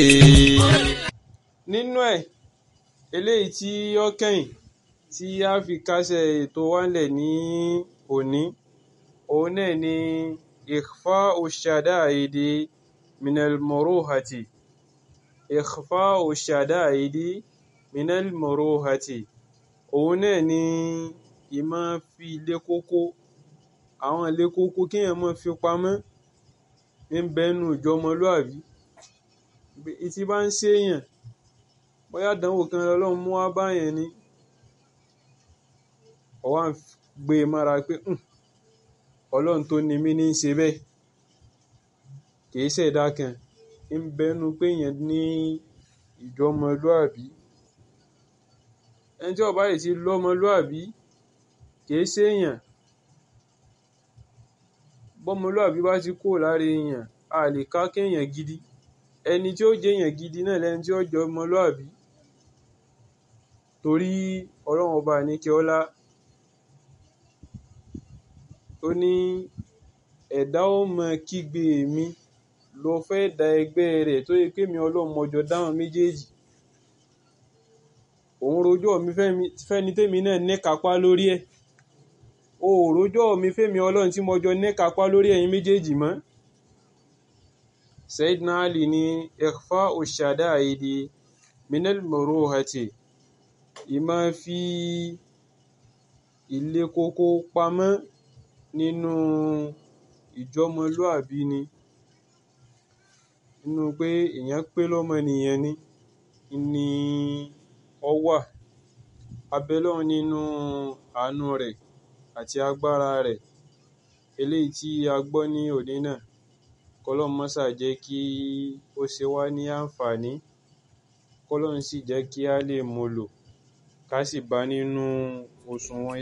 nínú ẹ̀ eléyìí tí ó kẹ́yìn tí a fi kásẹ̀ ètò wa ńlẹ̀ ní òní òun náà ni ikhfa'u shada'idi minal muruhati ikhfa'u shada'idi minal muruhati òun náà ni ìmọ̀ fi ilé kókó àwọn ilé kókó kéèyàn máa fi pamọ́ ń bẹ́nu ìjọmọlúàbí tí bá ń ṣèyàn bóyá àdánwò kan lọ́lọ́run mú wá báyẹn ni ó wá ń gbé e mára pé ọlọ́run tó ni mí ní í ṣe bẹ́ẹ̀ kìí ṣẹ̀dá kan ń bẹ́nu pé èèyàn ní ìjọmọlúàbí ẹni tí ó bá sì ti lọ́mọlúàbí kìí ṣèyàn bọ́mọlúàbí bá ti kúrò lára èèyàn a lè ká kéèyàn gidi ẹni tí ó jẹ́ èèyàn gidi náà lẹni tí ó jẹ́ ọmọlúàbí torí ọlọ́run ọba àníkẹ́ ọlá ó ní ẹ̀dá ó mọ kígbe mi lọ fẹ́ da ẹgbẹ́ rẹ̀ tó yẹ pé mi ọlọ́run mọjọ dáhùn méjèèjì òun rojọ́ mi fẹ́ni tèmi náà níkapá lórí ẹ̀ o ò rojọ́ mi fẹ́mi ọlọ́run tí mo jọ níkapá lórí ẹ̀yin méjèèjì mọ́ Sayyidina Ali ní ikhfa'u shada'idi minal muruhati ìmọ̀ fi ilé kókó pamọ́ nínú ìjọmọlúàbí ni nínú pé èèyàn pé lọ́mọnìyàn ni ni ó wà abẹ́lọ́run nínú àánú rẹ̀ àti agbára rẹ̀ eléyìí tí a gbọ́ ní òní náà kọ́lọ́run mọ́sà jẹ́ kí ó ṣe wá ní àǹfààní kọ́lọ́run sì jẹ́ kí a lè mú lò ká sì bá nínú òṣùwọ̀n